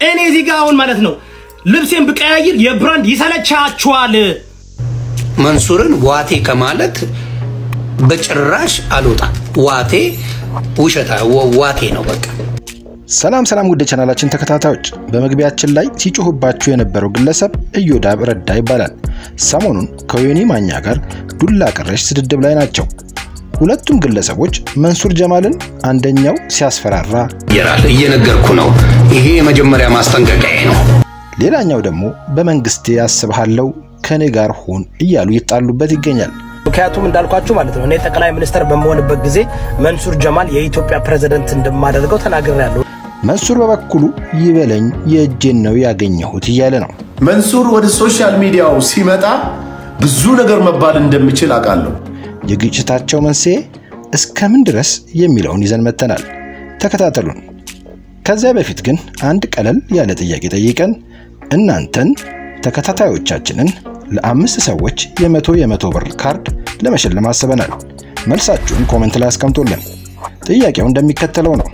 እኔ እዚህ ጋር አሁን ማለት ነው ልብሴን ብቀያይር የብራንድ ይሰለቻችኋል። መንሱርን ዋቴ ከማለት በጭራሽ አልወጣም። ዋቴ ውሸታ ወ- ዋቴ ነው በቃ። ሰላም ሰላም ውድ ቻናላችን ተከታታዮች፣ በመግቢያችን ላይ ሲጮህባችሁ የነበረው ግለሰብ እዮዳብ ረዳ ይባላል። ሰሞኑን ከዮኒ ማኛ ጋር ዱላ ቀረሽ ስድድብ ላይ ናቸው። ሁለቱም ግለሰቦች መንሱር ጀማልን አንደኛው ሲያስፈራራ፣ ይራል እየነገርኩ ነው። ይሄ የመጀመሪያ ማስጠንቀቂያ ነው። ሌላኛው ደግሞ በመንግስቴ ያስብሃለው ከኔ ጋር ሁን እያሉ ይጣሉበት ይገኛል። ምክንያቱም እንዳልኳችሁ ማለት ነው እኔ ጠቅላይ ሚኒስትር በመሆንበት ጊዜ መንሱር ጀማል የኢትዮጵያ ፕሬዝደንት እንደማደርገው ተናግሬያለሁ። መንሱር በበኩሉ ይበለኝ የእጄን ነው ያገኘሁት እያለ ነው። መንሱር ወደ ሶሻል ሚዲያው ሲመጣ ብዙ ነገር መባል እንደሚችል አውቃለሁ። የግጭታቸው መንስኤ እስከምን ድረስ የሚለውን ይዘን መጥተናል። ተከታተሉን። ከዚያ በፊት ግን አንድ ቀለል ያለ ጥያቄ ጠይቀን እናንተን ተከታታዮቻችንን ለአምስት ሰዎች የመቶ የመቶ ብር ካርድ ለመሸለም አስበናል። መልሳችሁን ኮመንት ላይ አስቀምጡልን። ጥያቄው እንደሚከተለው ነው።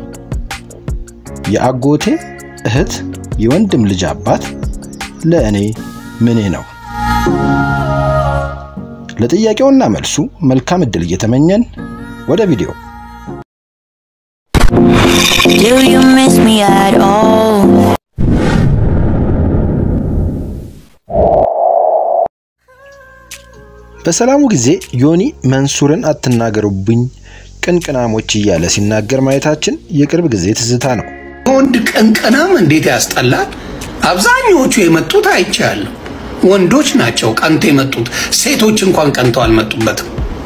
የአጎቴ እህት የወንድም ልጅ አባት ለእኔ ምኔ ነው? ለጥያቄውና መልሱ መልካም ዕድል እየተመኘን ወደ ቪዲዮ Do you miss me at all? በሰላሙ ጊዜ ዮኒ መንሱርን አትናገሩብኝ ቅንቅናሞች እያለ ሲናገር ማየታችን የቅርብ ጊዜ ትዝታ ነው። ወንድ ቀንቀናም እንዴት ያስጠላል። አብዛኛዎቹ የመጡት አይቻለሁ። ወንዶች ናቸው ቀንቶ የመጡት። ሴቶች እንኳን ቀንተው አልመጡበትም።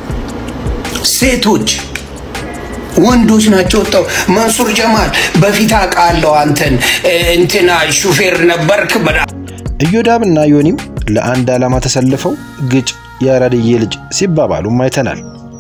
ሴቶች ወንዶች ናቸው ወጣው። መንሱር ጀማል በፊት አውቃለሁ አንተን እ፣ እንትና ሹፌር ነበርክ በዳ ኢዮዳብ እና ዮኒም ለአንድ ዓላማ ተሰልፈው ግጭ የአራድዬ ልጅ ሲባባሉም አይተናል።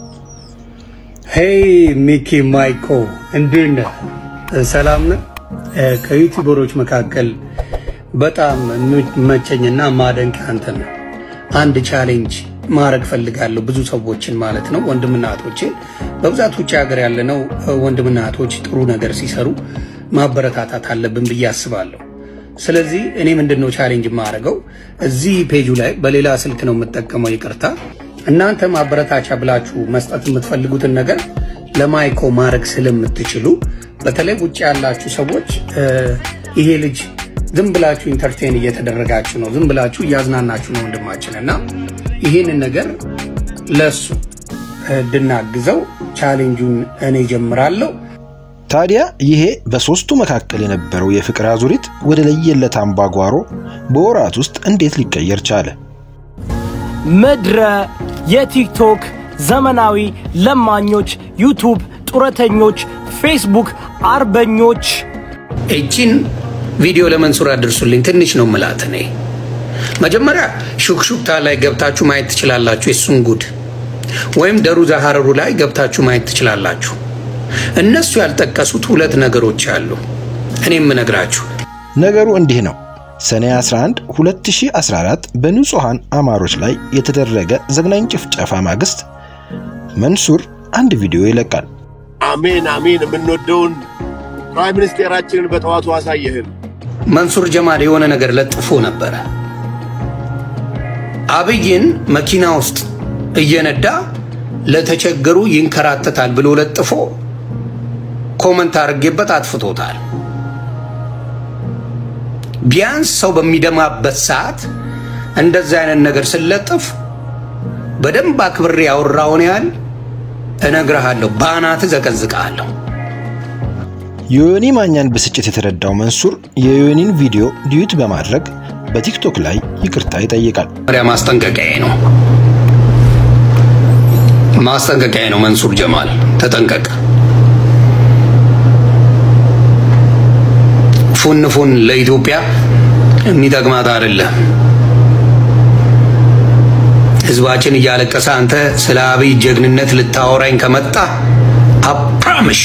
ሄይ ሚኪ ማይኮ እንዴት ነህ? ሰላም ነህ? እ፣ ከዩቲዩበሮች መካከል በጣም የሚመቸኝና ማደንቅ አንተ ነህ። አንድ ቻሌንጅ ማድረግ ፈልጋለሁ፣ ብዙ ሰዎችን ማለት ነው፣ ወንድምና እህቶችን በብዛት ውጭ ሀገር ያለነው እ፣ ወንድምና እህቶች ጥሩ ነገር ሲሰሩ ማበረታታት አለብን ብዬ አስባለሁ። ስለዚህ እኔ ምንድን ነው ቻሌንጅ የማደርገው እዚህ ፔጁ ላይ በሌላ ስልክ ነው የምጠቀመው፣ ይቅርታ። እናንተ ማበረታቻ ብላችሁ መስጠት የምትፈልጉትን ነገር ለማይኮ ማድረግ ስለምትችሉ በተለይ ውጭ ያላችሁ ሰዎች እ፣ ይሄ ልጅ ዝም ብላችሁ ኢንተርቴን እየተደረጋችሁ ነው፣ ዝም ብላችሁ እያዝናናችሁ ነው ወንድማችን እና ይህንን ነገር ለሱ እንድናግዘው ቻሌንጁን እኔ ጀምራለሁ። ታዲያ ይሄ በሦስቱ መካከል የነበረው የፍቅር አዙሪት ወደ ለየለት አምባጓሮ በወራት ውስጥ እንዴት ሊቀየር ቻለ? ምድረ የቲክቶክ ዘመናዊ ለማኞች፣ ዩቱብ ጡረተኞች፣ ፌስቡክ አርበኞች እቺን ቪዲዮ ለመንሱር አድርሱልኝ። ትንሽ ነው ምላት እኔ መጀመሪያ ሹክሹክታ ላይ ገብታችሁ ማየት ትችላላችሁ፣ የሱን ጉድ ወይም ደሩዛ ሀረሩ ላይ ገብታችሁ ማየት ትችላላችሁ። እነሱ ያልጠቀሱት ሁለት ነገሮች አሉ። እኔ የምነግራችሁ ነገሩ እንዲህ ነው። ሰኔ 11 2014 በንጹሐን አማሮች ላይ የተደረገ ዘግናኝ ጭፍጨፋ ማግስት መንሱር አንድ ቪዲዮ ይለቃል። አሜን አሜን። የምንወደውን ፕራይም ሚኒስቴራችንን በጠዋቱ አሳየህን። መንሱር ጀማል የሆነ ነገር ለጥፎ ነበረ። አብይን መኪና ውስጥ እየነዳ ለተቸገሩ ይንከራተታል ብሎ ለጥፎ ኮመንት አድርጌበት አጥፍቶታል። ቢያንስ ሰው በሚደማበት ሰዓት እንደዚህ አይነት ነገር ስለጥፍ በደንብ አክብሬ ያወራውን ያህል እነግርሃለሁ፣ በአናት ዘቀዝቅሃለሁ። የዮኒ ማኛን ብስጭት የተረዳው መንሱር የዮኒን ቪዲዮ ዲዩት በማድረግ በቲክቶክ ላይ ይቅርታ ይጠይቃል። መሪያ ማስጠንቀቂያ ነው፣ ማስጠንቀቂያ ነው። መንሱር ጀማል ተጠንቀቅ። ፉን ፉን ለኢትዮጵያ የሚጠቅማት አይደለም። ህዝባችን እያለቀሰ አንተ ስለ አብይ ጀግንነት ልታወራኝ ከመጣ አፕራምሽ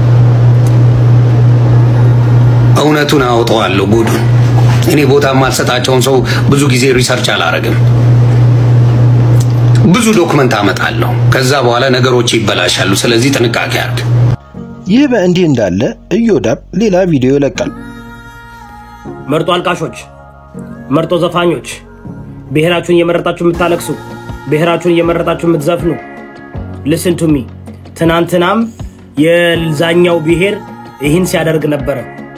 እውነቱን አውጠዋለሁ ጉዱን። እኔ ቦታ የማልሰጣቸውን ሰው ብዙ ጊዜ ሪሰርች አላረግም። ብዙ ዶክመንት አመጣለሁ። ከዛ በኋላ ነገሮች ይበላሻሉ። ስለዚህ ጥንቃቄ አድርግ። ይህ በእንዲህ እንዳለ ኢዮዳብ ሌላ ቪዲዮ ይለቃል። መርጦ አልቃሾች፣ መርጦ ዘፋኞች፣ ብሔራችሁን እየመረጣችሁ የምታለቅሱ፣ ብሔራችሁን እየመረጣችሁ የምትዘፍኑ ልስን ቱሚ ትናንትናም የዛኛው ብሔር ይህን ሲያደርግ ነበረ።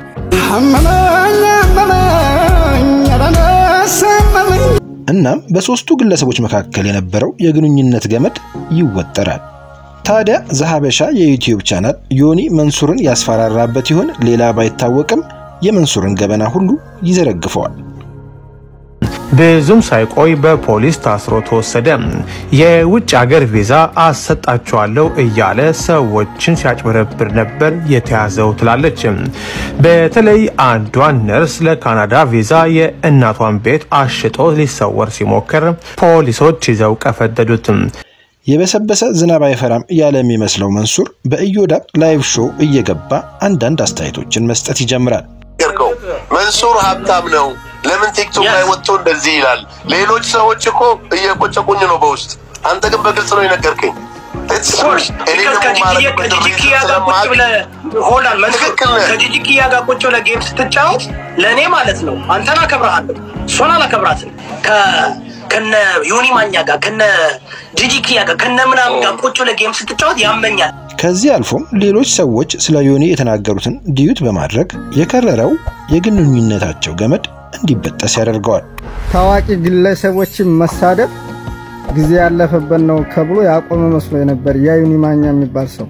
እናም በሦስቱ ግለሰቦች መካከል የነበረው የግንኙነት ገመድ ይወጠራል። ታዲያ ዘሀበሻ የዩቲዩብ ቻናል ዮኒ መንሱርን ያስፈራራበት ይሆን? ሌላ ባይታወቅም የመንሱርን ገበና ሁሉ ይዘረግፈዋል። ብዙም ሳይቆይ በፖሊስ ታስሮ ተወሰደ። የውጭ ሀገር ቪዛ አሰጣቸዋለሁ እያለ ሰዎችን ሲያጭበረብር ነበር የተያዘው ትላለች። በተለይ አንዷን ነርስ ለካናዳ ቪዛ የእናቷን ቤት አሽጦ ሊሰወር ሲሞክር ፖሊሶች ይዘው ቀፈደዱት። የበሰበሰ ዝናብ አይፈራም ያለ የሚመስለው መንሱር በኢዮዳብ ላይቭ ሾው እየገባ አንዳንድ አስተያየቶችን መስጠት ይጀምራል። ነገርከው መንሱር ሀብታም ነው። ለምን ቲክቶክ ላይ ወጥቶ እንደዚህ ይላል? ሌሎች ሰዎች እኮ እየቆጨቁኝ ነው በውስጥ አንተ ግን በግልጽ ነው የነገርከኝ። እኔ ደግሞ ማረግበት ከጂጂኪያ ጋር ቁጭ ስለማቅ ብለህ ሆላል መንሱር ትክክል ነህ። ከጂጂኪያ ጋር ቁጭ ብለህ ጌም ስትጫወት ለእኔ ማለት ነው አንተን አከብረሃለሁ፣ እሷን አላከብራትም። ከ- ከነ ዮኒ ማኛ ጋር ከነ ጂጂኪያ ጋር ከነ ምናምን ጋር ቁጭ ብለህ ጌም ስትጫወት ያመኛል። ከዚህ አልፎም ሌሎች ሰዎች ስለ ዮኒ የተናገሩትን ዲዩት በማድረግ የከረረው የግንኙነታቸው ገመድ እንዲበጠስ ያደርገዋል። ታዋቂ ግለሰቦችን መሳደብ ጊዜ ያለፈበት ነው ከብሎ ያቆመ መስሎ የነበር ያ ዮኒ ማኛ የሚባል ሰው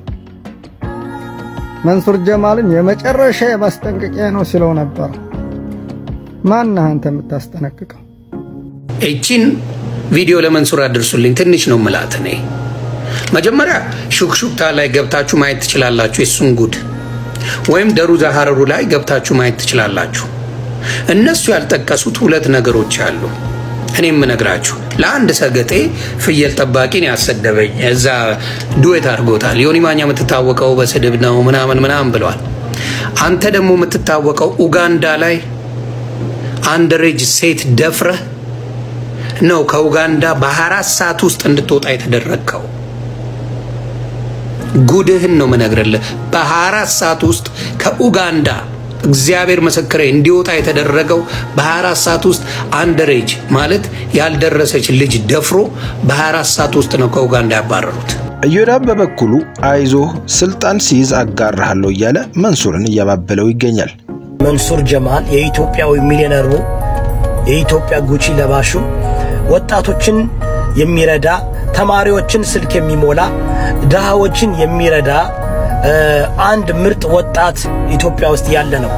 መንሱር ጀማልን የመጨረሻ የማስጠንቀቂያ ነው ሲለው ነበር። ማነህ አንተ የምታስጠነቅቀው? እቺን ቪዲዮ ለመንሱር አድርሱልኝ። ትንሽ ነው ምላት እኔ መጀመሪያ ሹክሹክታ ላይ ገብታችሁ ማየት ትችላላችሁ፣ የሱን ጉድ ወይም ደሩዛ ሀረሩ ላይ ገብታችሁ ማየት ትችላላችሁ። እነሱ ያልጠቀሱት ሁለት ነገሮች አሉ። እኔ የምነግራችሁ ለአንድ ሰገጤ ፍየል ጠባቂን ያሰደበኝ እዛ ዱዌት አድርጎታል። ዮኒ ማኛ የምትታወቀው በስድብ ነው ምናምን ምናምን ብለዋል። አንተ ደግሞ የምትታወቀው ኡጋንዳ ላይ አንደሬጅ ሴት ደፍረህ ነው ከኡጋንዳ በ24 ሰዓት ውስጥ እንድትወጣ የተደረግከው። ጉድህን ነው መነግርልህ። በ24 ሰዓት ውስጥ ከኡጋንዳ እግዚአብሔር ምስክሬ እንዲወጣ የተደረገው በ24 ሰዓት ውስጥ አንደሬጅ ማለት ያልደረሰች ልጅ ደፍሮ በ24 ሰዓት ውስጥ ነው ከኡጋንዳ ያባረሩት። ኢዮዳብ በበኩሉ አይዞህ ስልጣን ሲይዝ አጋራሃለሁ እያለ መንሱርን እያባበለው ይገኛል። መንሱር ጀማል የኢትዮጵያዊ ሚሊዮነሩ የኢትዮጵያ ጉቺ ለባሹ ወጣቶችን የሚረዳ ተማሪዎችን ስልክ የሚሞላ ድሃዎችን የሚረዳ እ፣ አንድ ምርጥ ወጣት ኢትዮጵያ ውስጥ ያለ ነው።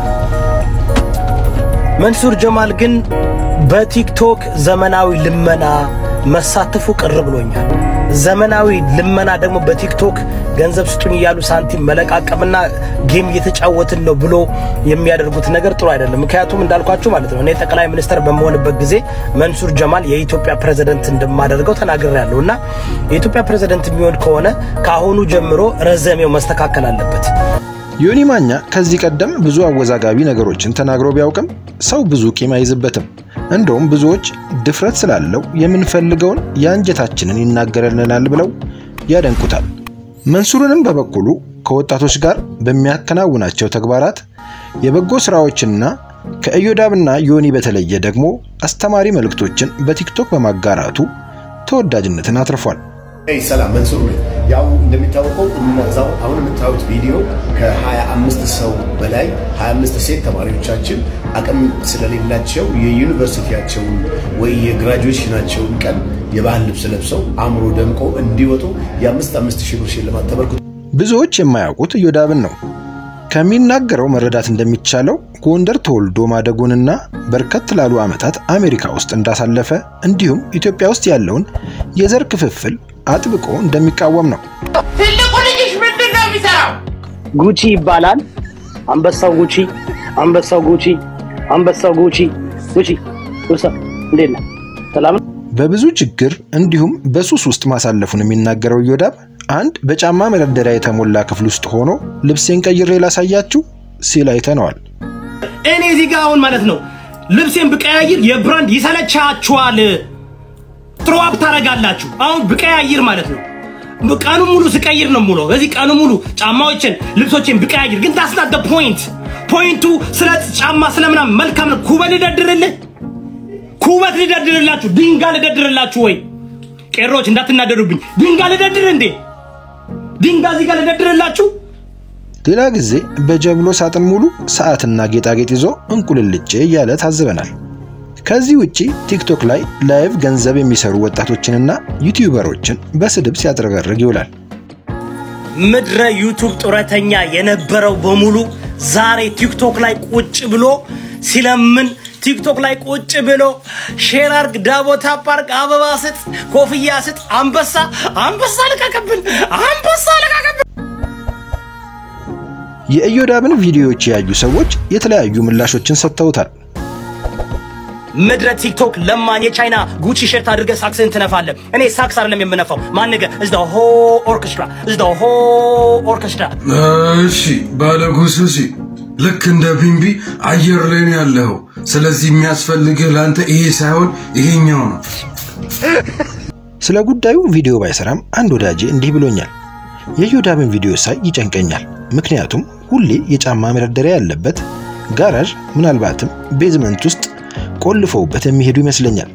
መንሱር ጀማል ግን በቲክቶክ ዘመናዊ ልመና መሳተፉ ቅር ብሎኛል። ዘመናዊ ልመና ደግሞ በቲክቶክ ገንዘብ ስጡኝ እያሉ ሳንቲም መለቃቀምና ጌም እየተጫወትን ነው ብሎ የሚያደርጉት ነገር ጥሩ አይደለም። ምክንያቱም እንዳልኳችሁ ማለት ነው እኔ ጠቅላይ ሚኒስተር በመሆንበት ጊዜ መንሱር ጀማል የኢትዮጵያ ፕሬዝደንት እንደማደርገው ተናግሬያለሁ እና የኢትዮጵያ ፕሬዝደንት የሚሆን ከሆነ ከአሁኑ ጀምሮ ረዘሜው መስተካከል አለበት። ዮኒ ማኛ ከዚህ ቀደም ብዙ አወዛጋቢ ነገሮችን ተናግሮ ቢያውቅም ሰው ብዙ ቂም አይዝበትም። እንደውም ብዙዎች ድፍረት ስላለው የምንፈልገውን የአንጀታችንን ይናገረልናል ብለው ያደንቁታል። መንሱርንም በበኩሉ ከወጣቶች ጋር በሚያከናውናቸው ተግባራት የበጎ ስራዎችና ከኢዮዳብና ዮኒ በተለየ ደግሞ አስተማሪ መልእክቶችን በቲክቶክ በማጋራቱ ተወዳጅነትን አትርፏል። ይ ሰላም መንሱር ነኝ። ያው እንደሚታወቀው እነዛው አሁን የምታዩት ቪዲዮ ከ25 ሰው በላይ 25 ሴት ተማሪዎቻችን አቅም ስለሌላቸው የዩኒቨርሲቲያቸውን ወይ የግራጁዌሽናቸውን ቀን የባህል ልብስ ለብሰው አእምሮ ደምቆ እንዲወጡ የአምስት አምስት ሺህ ብር ሽልማት ተበርክቶ ብዙዎች የማያውቁት ኢዮዳብን ነው። ከሚናገረው መረዳት እንደሚቻለው ጎንደር ተወልዶ ማደጉንና በርከት ላሉ ዓመታት አሜሪካ ውስጥ እንዳሳለፈ እንዲሁም ኢትዮጵያ ውስጥ ያለውን የዘር ክፍፍል አጥብቆ እንደሚቃወም ነው። ትልቁ ልጅሽ ምንድን ነው የሚሰራው? ጉቺ ይባላል። አንበሳው ጉቺ፣ አንበሳው ጉቺ፣ አንበሳው ጉቺ። ጉቺ ውሳ እንዴት ነህ? ሰላም ነው? በብዙ ችግር እንዲሁም በሱስ ውስጥ ማሳለፉን የሚናገረው ኢዮዳብ አንድ በጫማ መደርደሪያ የተሞላ ክፍል ውስጥ ሆኖ ልብሴን ቀይሬ ላሳያችሁ ሲል አይተነዋል። እኔ እዚህ ጋር አሁን ማለት ነው ልብሴን ብቀያይር የብራንድ ይሰለቻችኋል። ትሮዋፕ ታደርጋላችሁ። አሁን ብቀያይር ማለት ነው ቀኑ ሙሉ ስቀይር ነው ሙሉ እዚህ ቀኑ ሙሉ ጫማዎችን፣ ልብሶችን ብቀያይር ግን ዳስ ናት ፖይንት ፖይንቱ ስለ ጫማ ስለምናምን መልካም ነው። ኩበት ልደድርልህ፣ ኩበት ልደድርላችሁ፣ ድንጋይ ልደድርላችሁ። ወይ ቄሮች እንዳትናደዱብኝ፣ ድንጋይ ልደድር እንዴ? ድንጋይ እዚህ ጋር ልደድርላችሁ። ሌላ ጊዜ በጀብሎ ሳጥን ሙሉ ሰዓትና ጌጣጌጥ ይዞ እንቁልልጬ እያለ ታዝበናል። ከዚህ ውጪ ቲክቶክ ላይ ላይቭ ገንዘብ የሚሰሩ ወጣቶችንና ዩቲዩበሮችን በስድብ ሲያጥረገርግ ይውላል። ምድረ ዩቱብ ጡረተኛ የነበረው በሙሉ ዛሬ ቲክቶክ ላይ ቁጭ ብሎ ሲለምን ቲክቶክ ላይ ቁጭ ብሎ ሼር አርግ፣ ዳቦ ታፕ አርግ፣ አበባ ስጥ፣ ኮፍያ ስጥ፣ አንበሳ አንበሳ ልቀቅብን፣ አንበሳ ልቀቅብን። የኢዮዳብን ቪዲዮዎች ያዩ ሰዎች የተለያዩ ምላሾችን ሰጥተውታል። ምድረ ቲክቶክ ለማኝ የቻይና ጉቺ ሸርት አድርገህ ሳክስህን ትነፋለህ። እኔ ሳክስ አይደለም የምነፋው። ማንገ እዝ ሆ ኦርኬስትራ እዝ ሆ ኦርኬስትራ እሺ ባለ ጉሱሲ ልክ እንደ ቢምቢ አየር ላይ ነው ያለኸው። ስለዚህ የሚያስፈልግህ ለአንተ ይሄ ሳይሆን ይሄኛው ነው። ስለ ጉዳዩ ቪዲዮ ባይሰራም አንድ ወዳጄ እንዲህ ብሎኛል። የኢዮዳብን ቪዲዮ ሳይ ይጨንቀኛል። ምክንያቱም ሁሌ የጫማ መደርደሪያ ያለበት ጋራዥ፣ ምናልባትም ቤዝመንት ውስጥ ቆልፈውበት የሚሄዱ ይመስለኛል።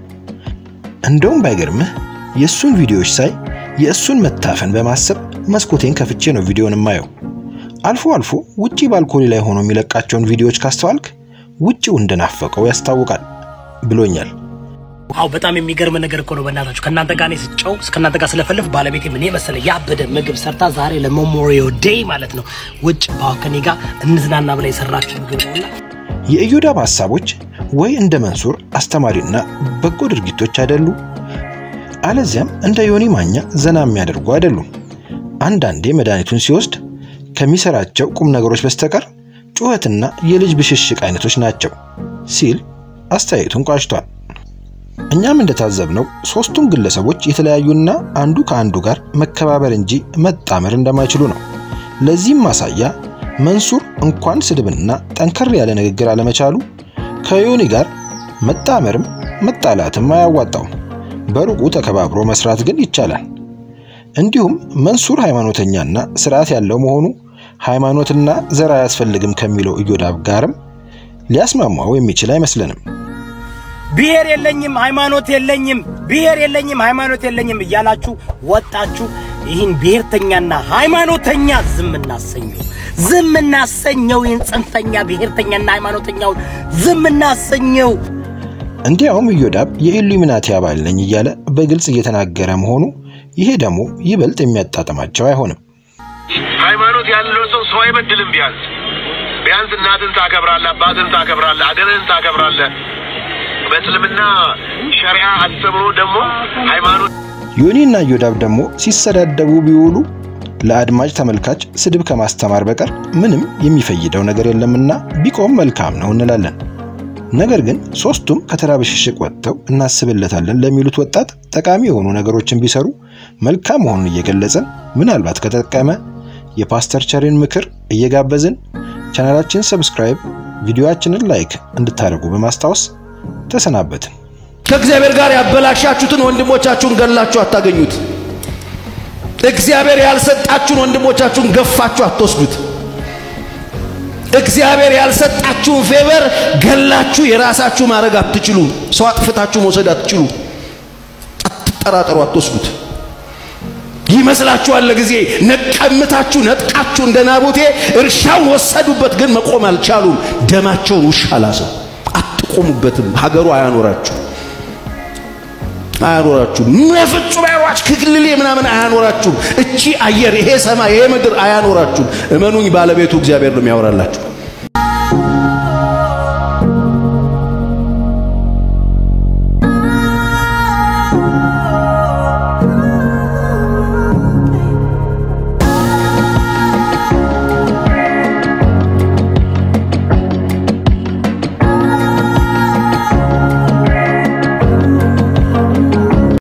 እንደውም ባይገርምህ የእሱን ቪዲዮዎች ሳይ የእሱን መታፈን በማሰብ መስኮቴን ከፍቼ ነው ቪዲዮን የማየው። አልፎ አልፎ ውጪ ባልኮኒ ላይ ሆኖ የሚለቃቸውን ቪዲዮዎች ካስተዋልክ ውጪው እንደናፈቀው ያስታውቃል ብሎኛል። ዋው በጣም የሚገርም ነገር እኮ ነው። በእናታችሁ ከእናንተ ጋር እኔ ስጫው ከእናንተ ጋር ስለፈልፍ ባለቤቴ ምን መሰለ ያበደ ምግብ ሰርታ ዛሬ ለሜሞሪያል ዴይ ማለት ነው ውጭ ባከኔ ጋር እንዝናና ብላ የሰራችው ምግብ ነውና የኢዮዳብ ሐሳቦች ወይ እንደ መንሱር አስተማሪና በጎ ድርጊቶች አይደሉ፣ አለዚያም እንደ ዮኒ ማኛ ዘና የሚያደርጉ አይደሉም። አንዳንዴ መድኃኒቱን ሲወስድ ከሚሰራቸው ቁም ነገሮች በስተቀር ጩኸትና የልጅ ብሽሽቅ አይነቶች ናቸው ሲል አስተያየቱን ቋጭቷል። እኛም እንደታዘብነው ሶስቱም ግለሰቦች የተለያዩና አንዱ ከአንዱ ጋር መከባበር እንጂ መጣመር እንደማይችሉ ነው። ለዚህም ማሳያ መንሱር እንኳን ስድብና ጠንከር ያለ ንግግር አለመቻሉ ከዮኒ ጋር መጣመርም መጣላትም አያዋጣውም። በሩቁ ተከባብሮ መስራት ግን ይቻላል። እንዲሁም መንሱር ሃይማኖተኛና ስርዓት ያለው መሆኑ ሃይማኖትና ዘር አያስፈልግም ከሚለው ኢዮዳብ ጋርም ሊያስማማው የሚችል አይመስለንም። ብሔር የለኝም ሃይማኖት የለኝም ብሔር የለኝም ሃይማኖት የለኝም እያላችሁ ወጣችሁ ይህን ብሔርተኛና ሃይማኖተኛ ዝም እናሰኘው ዝም እናሰኘው። ይህን ጽንፈኛ ብሔርተኛና ሃይማኖተኛውን ዝም እናሰኘው። እንዲያውም ኢዮዳብ የኢሉሚናቲ አባል ነኝ እያለ በግልጽ እየተናገረ መሆኑ ይሄ ደግሞ ይበልጥ የሚያጣጥማቸው አይሆንም። ሃይማኖት ያለው ሰው ሰው አይበድልም። ቢያንስ ቢያንስ እናትን ታከብራለህ፣ አባትን ታከብራለህ፣ አገርህን ታከብራለህ። በእስልምና ሸሪዓ አስተምሮ ደግሞ ሃይማኖት ዮኒና ኢዮዳብ ደግሞ ሲሰዳደቡ ቢውሉ ለአድማጭ ተመልካች ስድብ ከማስተማር በቀር ምንም የሚፈይደው ነገር የለምና ቢቆም መልካም ነው እንላለን። ነገር ግን ሶስቱም ከተራ ብሽሽቅ ወጥተው እናስብለታለን ለሚሉት ወጣት ጠቃሚ የሆኑ ነገሮችን ቢሰሩ መልካም መሆኑን እየገለጽን ምናልባት ከጠቀመ የፓስተር ቸሪን ምክር እየጋበዝን ቻናላችን ሰብስክራይብ፣ ቪዲዮአችንን ላይክ እንድታደርጉ በማስታወስ ተሰናበትን። ከእግዚአብሔር ጋር ያበላሻችሁትን ወንድሞቻችሁን ገላችሁ አታገኙት። እግዚአብሔር ያልሰጣችሁን ወንድሞቻችሁን ገፋችሁ አትወስዱት። እግዚአብሔር ያልሰጣችሁን ፌቨር ገላችሁ የራሳችሁ ማድረግ አትችሉም። ሰው አጥፍታችሁ መውሰድ አትችሉ። አትጠራጠሩ፣ አትወስዱት። ይመስላችኋል ለጊዜ ነቀምታችሁ ነጥቃችሁ እንደ ናቡቴ እርሻውን ወሰዱበት፣ ግን መቆም አልቻሉም። ደማቸውን ውሻ ላሰው። አትቆሙበትም። ሀገሩ አያኖራችሁ አያኖራችሁም። ፍጹም አያኖራችሁ። ክልሌ ምናምን አያኖራችሁም። እቺ አየር፣ ይሄ ሰማይ፣ ይሄ ምድር አያኖራችሁም። እመኑኝ፣ ባለቤቱ እግዚአብሔር ነው የሚያወራላችሁ።